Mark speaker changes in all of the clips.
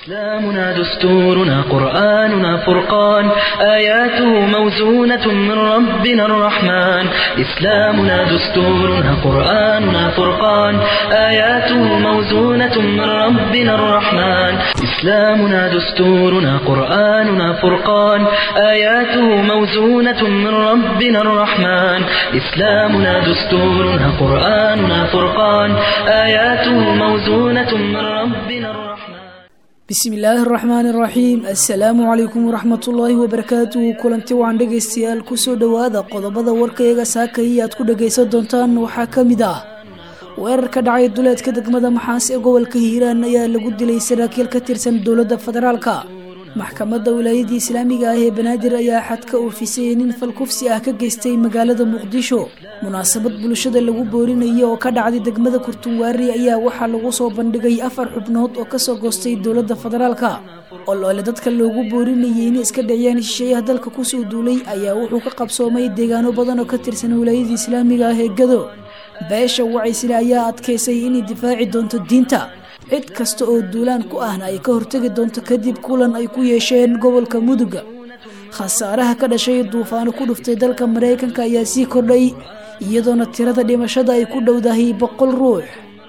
Speaker 1: إسلامنا دستورنا قرآننا فرقان آياته موزونة من ربنا الرحمن إسلامنا دستورنا قرآننا فرقان آياته موزونة من ربنا الرحمن إسلامنا دستورنا قرآننا فرقان آياته موزونة من ربنا الرحمن إسلامنا دستورنا قرآننا فرقان آياته موزونة من ربنا الرحمن
Speaker 2: bismi illaahi araxmaan iraxiim assalaamu calaykum waraxmatullaahi wabarakaatuhu kulanti wacan dhegaystayaal kusoo dhowaada qodobada warkayaga saakaya aad ku dhagaysan doontaan waxaa ka mid ah weerar ka dhacay duleedka degmada maxaas ee gobolka hiiraan ayaa lagu dilay saraakiil ka tirsan dowladda federaalka maxkamadda wilaayadii islaamiga ah ee banaadir ayaa xadka oofisay nin falkufsi ah ka geystay magaalada muqdisho munaasabad bulshada lagu boorinaya oo ka dhacday degmada kurtunwaari ayaa waxaa lagu soo bandhigay afar xubnood oo kasoo goostay dowladda federaalka oloole dadka loogu boorinayay inay iska dhiciyaan shisheeyaha dalka kusoo duulay ayaa wuxuu ka qabsoomay deegaano badan oo ka tirsan wilaayadii islaamiga ah ee gado beesha wacaysile ayaa adkaysay inay difaaci doonto diinta cid kasta oo duulaan ku ahna ay ka hortegi doonto kadib kulan ay ku yeesheen gobolka muduga khasaaraha ka dhashay duufaano ku dhuftay dalka maraykanka ayaa sii kordhay iyadoona tirada dhimashada ay ku dhowdahay boqol ruux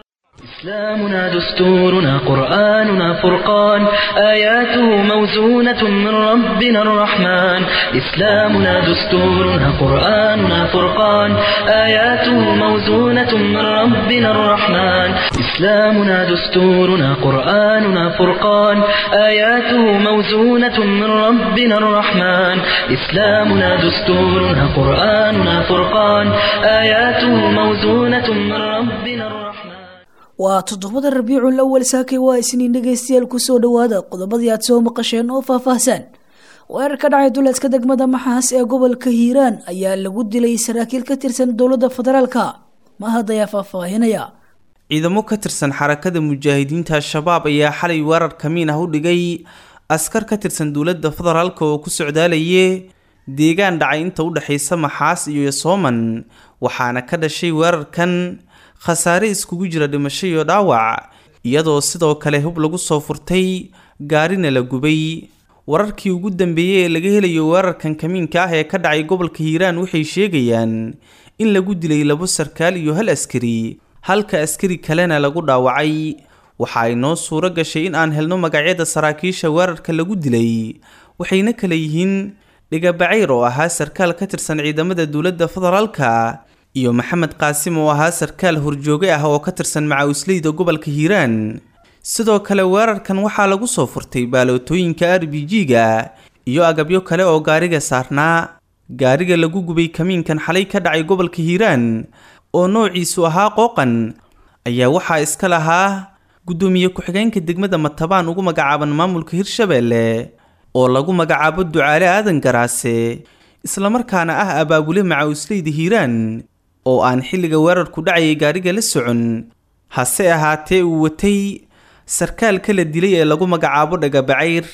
Speaker 1: إسلامنا دستورنا قرآننا فرقان آياته موزونة من ربنا الرحمن إسلامنا دستورنا قرآننا فرقان آياته موزونة من ربنا الرحمن إسلامنا دستورنا قرآننا فرقان آياته موزونة من ربنا الرحمن إسلامنا دستورنا قرآننا فرقان آياته موزونة من ربنا الرحمن
Speaker 2: waa toddobada rabiicul awal saakay waa isniin dhegaystayaal kusoo dhowaada qodobadii aad soo maqasheen oo faahfaahsan weerar ka dhacay duleedka degmada maxaas ee gobolka hiiraan ayaa lagu dilay saraakiil ka tirsan dowladda federaalka mahad ayaa faahfaahinaya
Speaker 3: ciidamo ka tirsan xarakada mujaahidiinta al-shabaab ayaa xalay weerar kamiin ah u dhigay askar ka tirsan dowladda federaalka oo ku socdaalaye deegaan dhacay inta u dhexaysa maxaas iyo yosooman waxaana ka dhashay weerarkan khasaare iskugu jira dhimasho iyo dhaawac iyadoo sidoo kale hub lagu soo furtay gaarina la gubay wararkii ugu dambeeyey ee laga helayo weerarkan kamiinka ah ee ka dhacay gobolka hiiraan waxay sheegayaan in lagu dilay labo sarkaal iyo hal askari halka askari kalena lagu dhaawacay waxa ay noo suuro gashay in aan helno magacyada saraakiisha weerarka lagu dilay waxayna kala yihiin dhigabacayr oo ahaa sarkaal ka tirsan ciidamada dowladda federaalka iyo maxamed qaasim oo ahaa sarkaal horjooge ah oo ka tirsan macawisleyda gobolka hiiraan sidoo kale weerarkan waxaa lagu soo furtay baalootooyinka r b g-ga iyo agabyo kale oo gaariga saarnaa gaariga lagu gubay kamiinkan xalay ka dhacay gobolka hiiraan oo noociisu ahaa qooqan ayaa waxaa iska lahaa guddoomiye ku-xigeenka degmada matabaan ugu magacaaban maamulka hirshabeelle oo lagu magacaabo ducaale aadan garaase islamarkaana ah abaabule macawisleyda hiiraan oo aan xilliga weerarku dhacayay gaariga la socon hase ahaatee uu watay sarkaalka la dilay ee lagu magacaabo dhagabacayr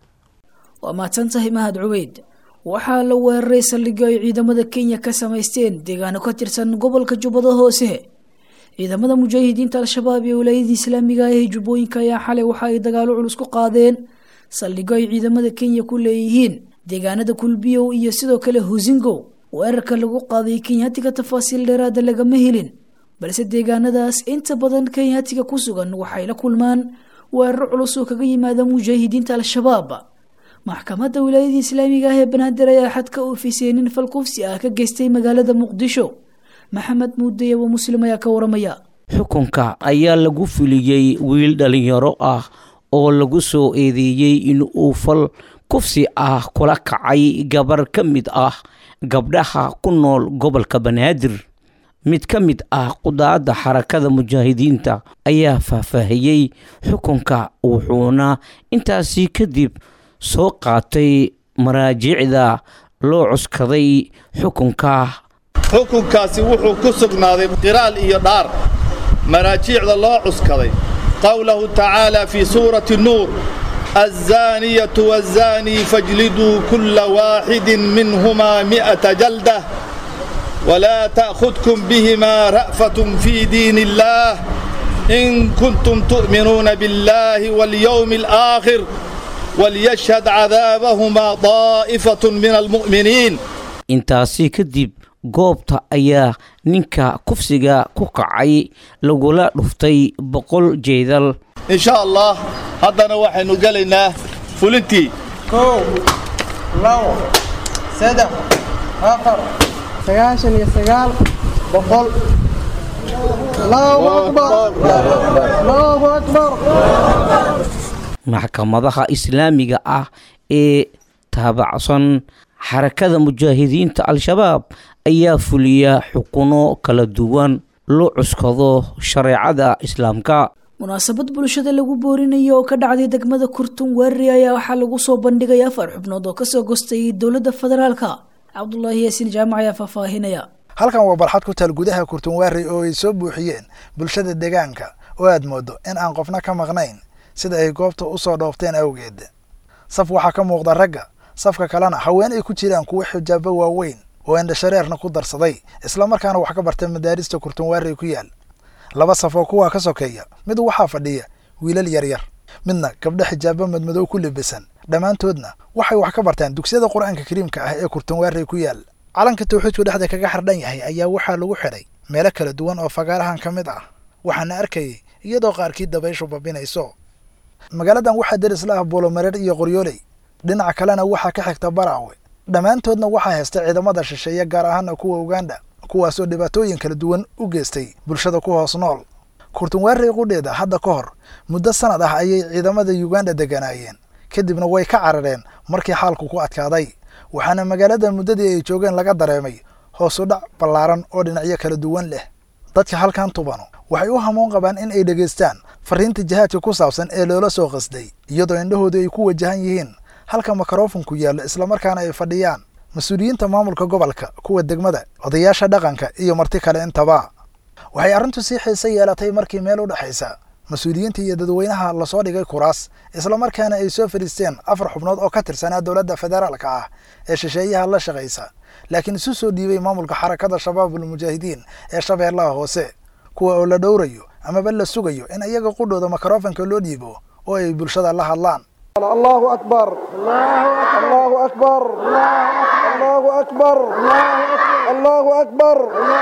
Speaker 2: waa mahadsantahay mahad cubeyd waxaa la weeraray saldhigyo ay ciidamada kenya ka samaysteen deegaano ka tirsan gobolka jubbada hoose ciidamada mujaahidiinta al-shabaab iyo wilaayadii islaamiga ah ee jubbooyinka ayaa xalay waxa ay dagaalo culus ku qaadeen saldhigyo ay ciidamada kenya ku leeyihiin deegaanada kulbiyow iyo sidoo kale husingo weerarka lagu qaaday kenyaatiga tafaasiil dheeraada lagama helin balse deegaanadaas inta badan kenyaatiga ku sugan waxay la kulmaan weeraro culus oo kaga yimaada mujaahidiinta al-shabaab maxkamadda wilaayadii islaamiga ah ee banaadir ayaa xadka oofisay nin falkufsi ah ka geystay magaalada muqdisho maxamed muudaye wa muslim ayaa ka waramaya
Speaker 4: xukunka ayaa lagu fuliyey wiil dhalinyaro ah oo lagu soo eedeeyey in uu fal kufsi ah kula kacay gabar ka mid ah gabdhaha ku nool gobolka banaadir mid ka mid ah qudaadda xarakada mujaahidiinta ayaa faahfaahiyey xukunka wuxuuna intaasi kadib soo qaatay maraajicda loo cuskaday xukunka
Speaker 5: xukunkaasi wuxuu ku sugnaaday qiraal iyo dhaar maraajiicda loo cuskaday qowlahu tacaala fii suurati nuur الزانية والزاني فاجلدوا كل واحد منهما مئة جلدة ولا تأخذكم بهما رأفة في دين الله إن كنتم تؤمنون بالله واليوم الآخر وليشهد عذابهما طائفة من المؤمنين
Speaker 4: intaasi kadib goobta ayaa ninka kufsiga ku kacay lagula dhuftay boqol jeedal
Speaker 5: إن شاء الله هذا وحن قلنا فلنتي
Speaker 6: kow labo saddex afar sagaashan iyo sagaal boqol allahu akbar allahu akbar
Speaker 4: maxkamadaha islaamiga ah ee taabacsan xarakada mujaahidiinta al-shabaab ayaa fuliya xukuno kala duwan loo cuskado shareecada islaamka
Speaker 2: munaasabad bulshada lagu boorinayo oo ka dhacday degmada kurtun weerari ayaa waxaa lagu soo bandhigay afar xubnood oo kasoo gostay dowladda federaalka cabdulaahi yaasiin jaamac ayaa faahfaahinaya
Speaker 7: halkan waa barxad ku taal gudaha kurtunwaari oo ay soo buuxiyeen bulshada deegaanka oo aad moodo in aan qofna ka maqnayn sida ay goobta u soo dhoofteen awgeed saf waxaa ka muuqda ragga safka kalena haween ay ku jiraan kuwo xijaabo waaweyn oo indhashareerna ku darsaday islamarkaana wax ka bartay madaarista kurtunwaari ku yaal laba saf oo kuwaa ka sokeeya mid waxaa fadhiya wiilal yaryar midna gabdho xijaabo madmadow ku libisan dhammaantoodna waxay wax ka bartaan dugsiyada qur-aanka kariimka ah ee kurtunwaari ku yaal calanka tawxiidku dhexda kaga xardhan yahay ayaa waxaa lagu xidhay meelo kala duwan oo fagaarahan ka mid ah waxaana arkayay iyadoo qaarkii dabayshu babinayso magaaladan waxaa deris la ah buulomareer iyo qoryooley dhinaca kalena waxaa ka xigta baraawe dhammaantoodna waxaa haysta ciidamada shisheeye gaar ahaana kuwa uganda kuwaasoo dhibaatooyin kala duwan u geystay bulshada ku hoos nool kurtunwaarey qudheeda hadda ka hor muddo sanad ah ayay ciidamada uganda deganaayeen kadibna way ka carareen markii xaalku ku adkaaday waxaana magaalada muddadii ay joogeen laga dareemay hoosu dhac ballaaran oo dhinacyo kala duwan leh dadka halkan tubano waxay u hamoon qabaan in ay dhegaystaan fariinta jihaadka ku saabsan ee loola soo qasday iyadoo indhahoodu ay ku wajahan yihiin halka mikrofonku yaallo islamarkaana ay fadhiyaan mas-uuliyiinta maamulka gobolka kuwa degmada odayaasha dhaqanka iyo marti kale intaba waxay arrintu sii xiise yeelatay markii meel u dhexaysa mas-uuliyiinta iyo dadweynaha lasoo dhigay kuraas islamarkaana ay soo fadhiisteen afar xubnood oo ka tirsanaa dowladda federaalka ah ee shisheeyaha la shaqaysa laakiin isu soo dhiibay maamulka xarakada shabaabul mujaahidiin ee shabeellaha hoose kuwa oo la dhowrayo amaba la sugayo in iyaga qudhooda mikrofonka loo dhiibo oo ay bulshada la hadlaan
Speaker 6: allahu akbar allahu akbar allahu akbar allahu akbar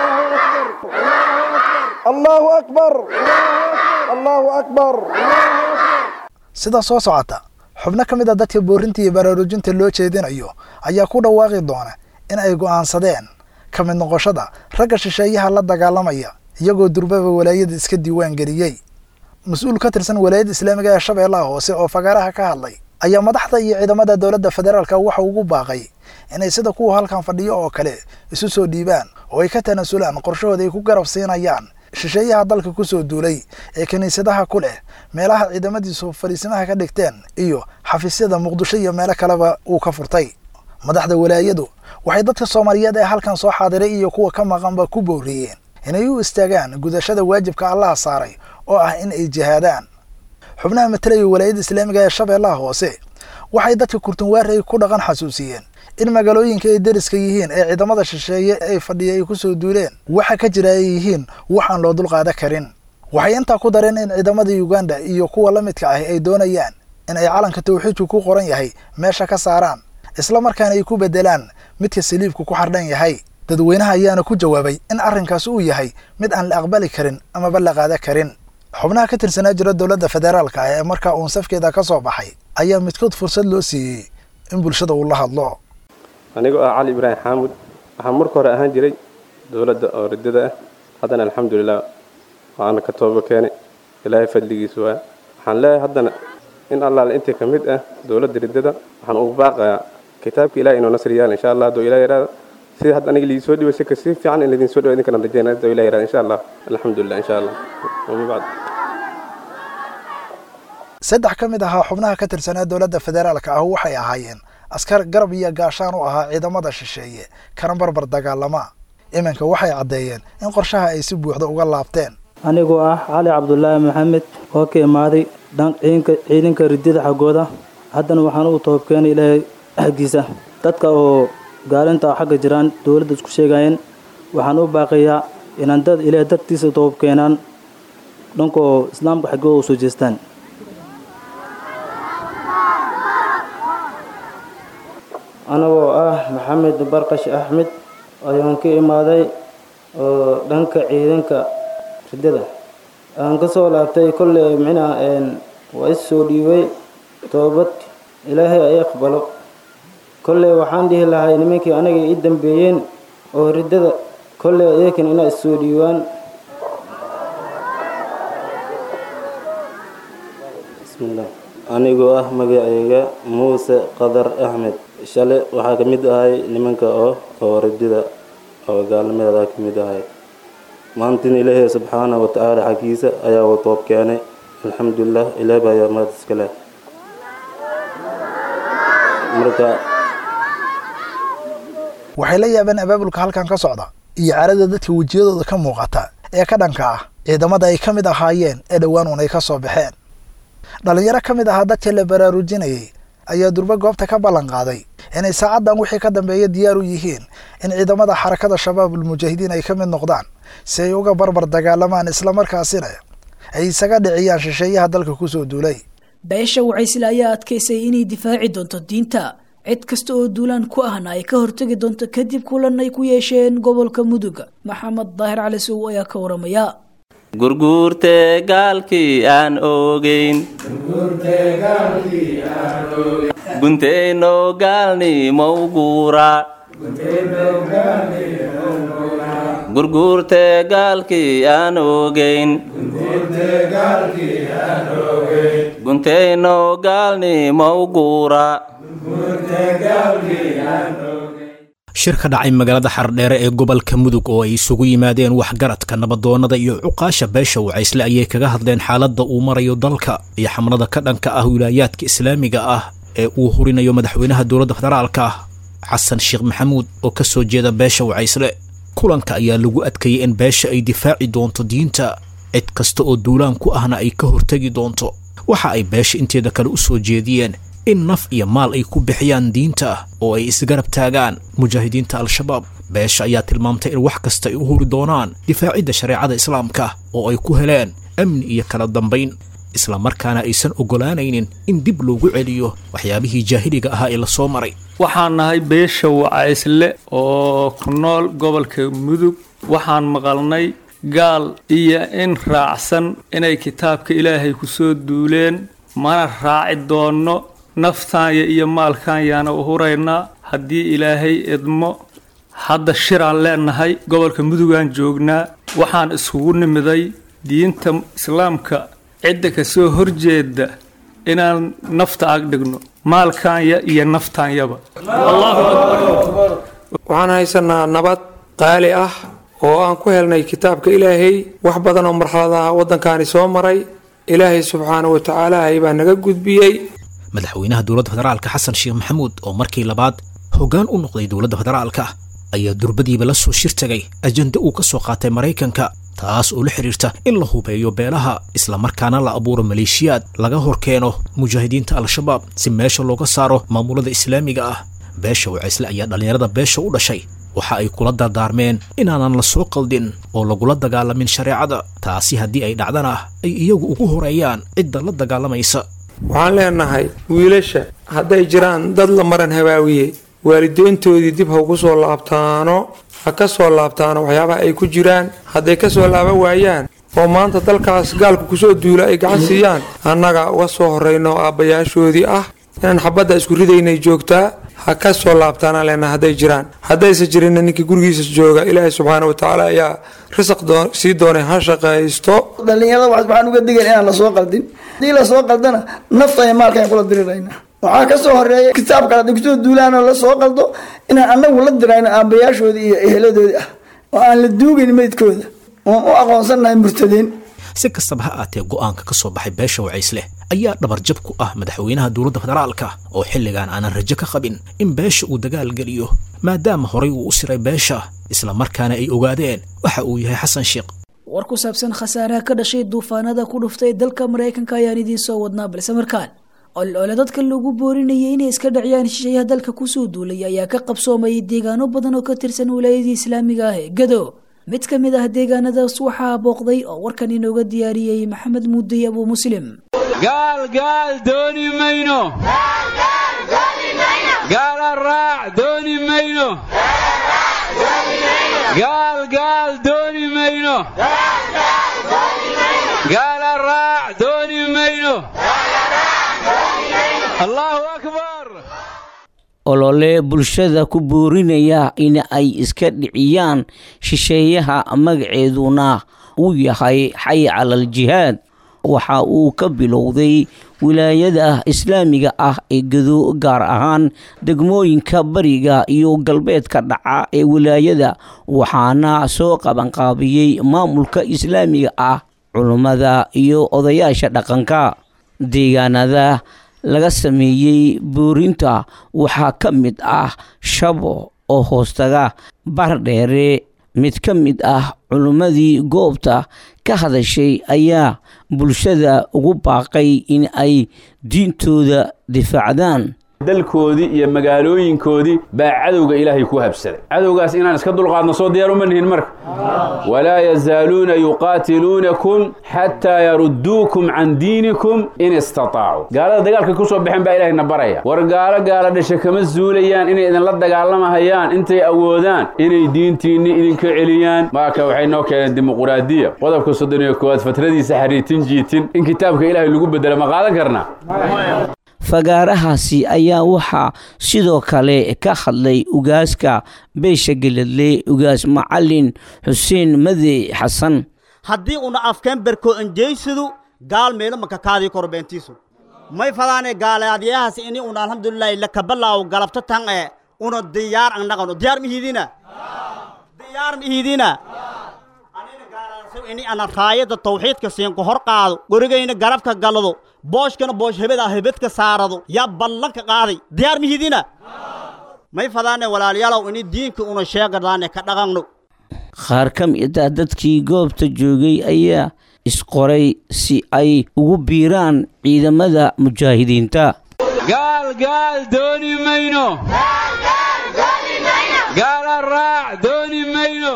Speaker 6: allahu akbar allahu akbar
Speaker 7: sida soo socota xubno ka mid a dadka boorinta iyo baraarujinta loo jeedinayo ayaa ku dhawaaqi doona in ay go'aansadeen ka mid noqoshada ragga shisheeyaha la dagaalamaya iyagoo durbaba walaayada iska diiwaan geliyey mas-uul ka tirsan walaayadda islaamiga ee shabeellaha hoose oo fagaaraha ka hadlay ayaa madaxda iyo ciidamada dowladda federaalka waxa ugu baaqay inay sida kuwa halkan fadhiyo oo kale isu soo dhiibaan oo ay ka tanaasulaan qorshahooda ay ku garab siinayaan shisheeyaha dalka ku soo duulay ee kiniisadaha ku leh meelaha ciidamadiisu fadhiisimaha ka dhigteen iyo xafiisyada muqdisho iyo meelo kaleba uu ka furtay madaxda walaayadu waxay dadka soomaaliyeed ee halkan soo xaadiray iyo kuwa ka maqanba ku booriyeen inay u istaagaan gudashada waajibka allaha saaray oo ah in ay jihaadaan xubnaha matalaya walaayadda islaamiga ee shabeellaha hoose waxay dadka kurtunwaarey ku dhaqan xasuusiyeen in magaalooyinka ay deriska yihiin ee ciidamada shisheeye ay fadhiya ay ku soo duuleen waxa ka jira ay yihiin waxaan loo dulqaada karin waxay intaa ku dareen in ciidamada uganda iyo kuwa la midka ah ay doonayaan in ay calanka tawxiidku ku qoran yahay meesha ka saaraan isla markaana ay ku bedelaan midka saliibku ku xardhan yahay dadweynaha ayaana ku jawaabay in arrinkaas uu yahay mid aan la aqbali karin amaba la qaada karin xubnaha ka tirsanaa jira dowladda federaalka ah ee markaa uun safkeeda ka soo baxay ayaa midkood fursad loo siiyey in bulshada uu la hadlo
Speaker 8: anigoo ah cali ibraahim xaamud waxaan marka hore ahaan jiray dowladda oo riddada ah haddana alxamdulilah waana ka tooba keenay ilaahay fadligiisu waa waxaan leeyahay haddana in allaale intii ka mid ah dowladda riddada waxaan ugu baaqayaa kitaabka ilahi inuu nasri yaal insha allah hadduu ilaah yaraada sida hadda aniga liisoo dhiba si kasii fiican in laydin soo dhiba idinkana rajeynaya hadduu ilaah yaraada insha allah alxamdulilah insha allah wama bacd
Speaker 7: saddex ka mid ahaa xubnaha ka tirsanaa dowladda federaalka ah waxay ahaayeen askar garab iyo gaashaan u ahaa ciidamada shisheeye kana barbar dagaalama iminka waxay caddeeyeen in qorshaha ay si buuxda uga laabteen
Speaker 9: anigoo ah cali cabdulaahi maxamed oo ka imaaday ciidanka ridida xaggooda haddana waxaan u toobkeenay ilaahay xaggiisa dadka oo gaalinta xagga jiraan dowladda isku sheegayeen waxaan u baaqayaa inaan dad ilaahay dartiisa toobkeenaan dhankoo islaamka xaggooda u soo jeestaan anagoo ah maxamed barqash axmed ayaan ka imaaday oo dhanka ciidanka riddada aan ka soo laabtay kolley micnaha waa is soo dhiibay toobad ilaahay ay aqbalo kolley waxaan dhihi lahay nimankii anaga i dambeeyeen oo riddada kolley iyakan inaa is soo dhiibaan bismillah anigoo ah magacayga muuse qadar axmed shale waxaa ka mid ahay nimanka oo oo riddada oo gaalnimadeeda ka mid ahay maantina ilaahay subxaana wa tacaala xaggiisa ayaa u toob keenay alxamdulilah ilaah baa ayaa mahad iska leh marka
Speaker 7: waxay la yaabeen abaabulka halkan ka socda iyo carada dadka wejiyadooda ka muuqata ee ka dhanka ah ciidamada ay ka mid ahaayeen ee dhowaan un ay ka soo baxeen dhallinyaro ka mid ahaa dadka la baraarujinayay ayaa durbe goobta ka ballan qaaday inay saacaddan wixii ka dambeeya diyaar u yihiin in ciidamada xarakada shabaabul mujaahidiin ay ka mid noqdaan si ay uga barbar dagaalamaan islamarkaasina ay isaga dhiciyaan shisheeyaha dalka kusoo duulay
Speaker 2: beesha wacaysle ayaa adkaysay inay difaaci doonto diinta cid kasta oo duulaan ku ahna ay ka hortegi doonto kadib kulan ay ku yeesheen gobolka mudug maxamed daahir cali sow ayaa ka waramaya
Speaker 10: gurguurte gaalkii aan ogeyn gunteyno gaalni mawguura gurguurte gaalkii aan ogeyn gunteyno gaalni mawguura
Speaker 11: shir ka dhacay magaalada xardheere ee gobolka mudug oo ay isugu yimaadeen waxgaradka nabadoonnada iyo cuqaasha beesha wacaysle ayay kaga hadleen xaaladda uu marayo dalka iyo xamlada ka dhanka ah wilaayaadka islaamiga ah ee uu hurinayo madaxweynaha dowladda federaalka ah xasan sheekh maxamuud oo ka soo jeeda beesha wacaysle kulanka ayaa lagu adkeeyey in beesha ay difaaci doonto diinta cid kasta oo duulaan ku ahna ay ka hortegi doonto waxa ay beesha inteeda kale u soo jeediyeen in naf iyo maal ay ku bixiyaan diinta oo ay isgarab taagaan mujaahidiinta al-shabaab beesha ayaa tilmaamtay in wax kasta ay u huri doonaan difaacidda shareecada islaamka oo ay ku heleen amni iyo kala dambayn islamarkaana aysan oggolaanaynin in dib loogu celiyo waxyaabihii jaahiliga ahaa ee lasoo maray
Speaker 12: waxaan nahay beesha wacaysle oo ku nool gobolka mudug waxaan maqalnay gaal iyo in raacsan inay kitaabka ilaahay ku soo duuleen mana raaci doonno naftaanya iyo maalkaanyaana u huraynaa haddii ilaahay idmo hadda shiraan leenahay gobolka mudugaan joognaa waxaan iskugu nimiday diinta islaamka cidda ka soo horjeeda inaan nafta ag dhigno maalkaanya iyo naftaanyaba
Speaker 13: waxaan haysanaa nabad qaali ah oo aan ku helnay kitaabka ilaahay wax badan oo marxaladaha waddankaani soo maray ilaahay subxaana wa tacaala hay baa naga gudbiyey
Speaker 11: madaxweynaha dowladda federaalka xasan sheekh maxamuud oo markii labaad hoggaan u noqday dowladda federaalka ayaa durbadiiba la soo shirtagay ajenda uu ka soo qaatay maraykanka taas oo la xidhiirta in la hubeeyo beelaha islamarkaana la abuuro maleeshiyaad laga hor keeno mujaahidiinta al-shabaab si meesha looga saaro maamulada islaamiga ah beesha wacaysle ayaa dhallinyarada beesha u dhashay waxa ay kula dardaarmeen inaanan la soo qaldin oo lagula dagaalamin shareecada taasi haddii ay dhacdana ay iyagu ugu horeeyaan cidda la dagaalamaysa
Speaker 13: waxaan leenahay wiilasha hadday jiraan dad la maran habaawiye waalideyntoodii dib ha ugu soo laabtaano ha ka soo laabtaano waxyaabaha ay ku jiraan hadday ka soo laaban waayaan oo maanta dalkaas gaalku kusoo duula ay gacan siiyaan annaga uga soo horrayno aabbayaashoodii ah inaan xabadda isku ridaynay joogtaa ha ka soo laabtaanaan leenahay hadday jiraan haddayse jirinna ninkii gurigiisa jooga ilaahay subxaana wa tacaala ayaa risaq sii doonay ha shaqaysto
Speaker 14: dhallinyarada waxaan uga digan inaan lasoo qaldin haddii lasoo qaldana nafta iyo maalka aan kula dirirayna waxaa ka soo horeeya kitaabka hadday kusoo duulaanoo lasoo qaldo inaan annagu la dirayno aabbayaashoodii iyo eheladoodii ah oo aan la duugayn meydkooda oon u aqoonsannahay murtadeen
Speaker 11: si kastaba ha aatee go'aanka ka soo baxay beesha wacaysle ayaa dhabarjab ku ah madaxweynaha dowladda federaalka oo xilligan aanan rajo ka qabin in beesha uu dagaal geliyo maadaama horay uu u siray beesha islamarkaana ay ogaadeen waxa uu yahay xasan sheekh
Speaker 2: war ku saabsan khasaaraha ka dhashay duufaanada ku dhuftay dalka maraykanka ayaan idiin soo wadnaa balse markaan olole dadka lagu boorinayay inay iska dhaciyaan shisheeyaha dalka kusoo duulay ayaa ka qabsoomayay deegaano badan oo ka tirsan wilaayadii islaamiga ah ee gado mid ka mid ah deegaanadaas waxaa booqday oo warkan inooga diyaariyey maxamed muudey abuu muslim
Speaker 15: gaal gaal dooni mayno gaala raac dooni mayno gaal gaal dooni mayno gaala raac dooni mayno allahu akbar
Speaker 4: olole bulshada ku boorinaya in ay iska dhiciyaan shisheeyaha magaceeduna uu yahay xay calal jihaad waxa uu ka bilowday wilaayada islaamiga ah ee gado gaar ahaan degmooyinka bariga iyo galbeedka dhaca ee wilaayada waxaana soo qabanqaabiyey maamulka islaamiga ah culummada iyo odayaasha dhaqanka deegaanada laga sameeyey boorinta waxaa ka mid ah shabo oo hoostaga bardheere mid ka mid ah culummadii goobta ka hadashay ayaa bulshada ugu baaqay in ay diintooda difaacdaan
Speaker 15: dalkoodii iyo magaalooyinkoodii baa cadowga ilaahay ku habsaday cadowgaas inaan iska dulqaadno soo diyaar uma nihin marka walaa yazaaluuna yuqaatiluunakum xataa yarudduukum can diinikum in istataacu gaalada dagaalka ku soo baxeen baa ilahayna baraya war gaalo gaala dhasha kama zuulayaan inay idinla dagaalamahayaan intay awoodaan inay diintiinni idinka celiyaan maaka waxay noo keeneen dimuquraadiya qodobka soddon iyo koowaad fatradiisa xariitin jiitin in kitaabka ilaahay lagu bedelo ma qaadan karnaa
Speaker 4: fagaarahaasi ayaa waxaa sidoo kale ka hadlay ugaaska beesha geladle ugaas macalin xuseen made xasan
Speaker 16: haddii una afkeen berko enjeysadu gaal meelo makakaadii koro beentiisu may fadaane gaalaadyahaas ini una alxamdulilaahi lakabalaawo galabto tan ee una diyaar an naqano diyaar mihiidina diyaar mihiidina ini ana raayada tawxiidka siinka hor qaado gorigayna garabka galado booshkana boosh hebeda hebedka saarado yaa ballanka qaaday diyaar mihidina may fadaane walaalayaalow ini diinka una sheegadaane ka dhaqanno
Speaker 4: qaar ka mid ah dadkii goobta joogay ayaa isqoray si ay ugu biiraan ciidamada mujaahidiinta
Speaker 15: gaal gaal dooni mayno gaala raac dooni mayno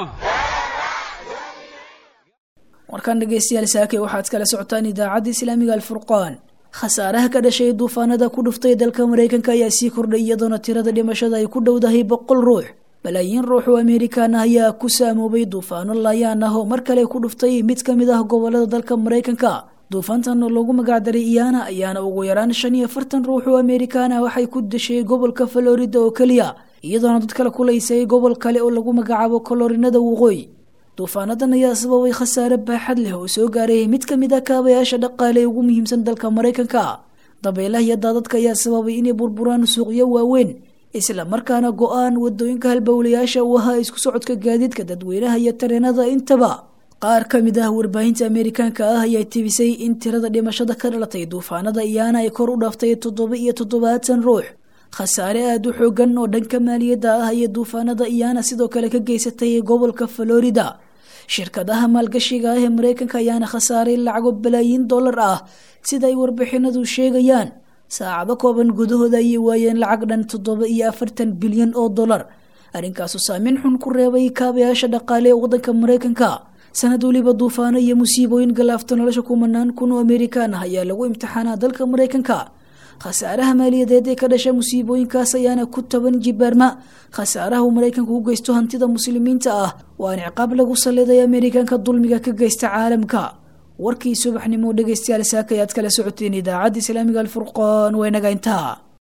Speaker 2: warkan dhegeystayaal saake waxaad kala socotaan idaacadda islaamiga alfurqaan khasaaraha ka dhashay duufaanada ku dhuftay dalka maraykanka ayaa sii kordhay iyadoona tirada dhimashada ay ku dhowdahay boqol ruux balaayiin ruux oo amerikaan ah ayaa ku saamoobay duufaano laayaan ah oo mar kale ku dhuftay mid ka mid ah gobolada dalka maraykanka duufaantan oo loogu magacdaray iyana ayaana ugu yaraan shan iyo afartan ruux oo amerikaan ah waxay ku dashay gobolka florida oo keliya iyadoona dad kale kulaysay gobol kale oo lagu magacaabo kolorinada waqooyi duufaanadan ayaa sababay khasaare baaxad leh oo soo gaaray mid ka mid ah kaabayaasha dhaqaale ee ugu muhiimsan dalka maraykanka dabeelaha iyo daadadka ayaa sababay inay burburaan suuqyo waaweyn isla markaana go-aan wadooyinka halbowlayaasha u ahaa isku socodka gaadiidka dadweynaha iyo tareenada intaba qaar ka mid ah warbaahinta ameerikaanka ah ayaa tibisay in tirada dhimashada ka dhalatay duufaanada iyaana ay kor u dhaaftay toddoba iyo toddobaatan ruux khasaare aada u xoogan oo dhanka maaliyadda ah iyo duufaanada iyaana sidoo kale ka geysatay gobolka florida shirkadaha maalgashiga ah ee maraykanka ayaana khasaaray lacago balaayiin dollar ah sida ay warbixinadu sheegayaan saacado kooban gudahooda ayay waayeen lacag dhan toddoba iyo afartan bilyan oo dollar arrinkaasu saameyn xun ku reebay kaabayaasha dhaqaale ee waddanka maraykanka sanad weliba duufaano iyo musiibooyin galaafta nolosha kumanaan kun oo amerikaan ah ayaa lagu imtixaanaa dalka maraykanka khasaaraha maaliyadeed ee ka dhasha musiibooyinkaas ayaana ku taban jibaarma khasaaraha uu maraykanku u geysto hantida muslimiinta ah waana ciqaab lagu salliday amerikanka dulmiga ka geysta caalamka warkii subaxnimo dhegeystayaal saaka ayaad kala socoteen idaacadda islaamiga alfurqaan waynaga intaa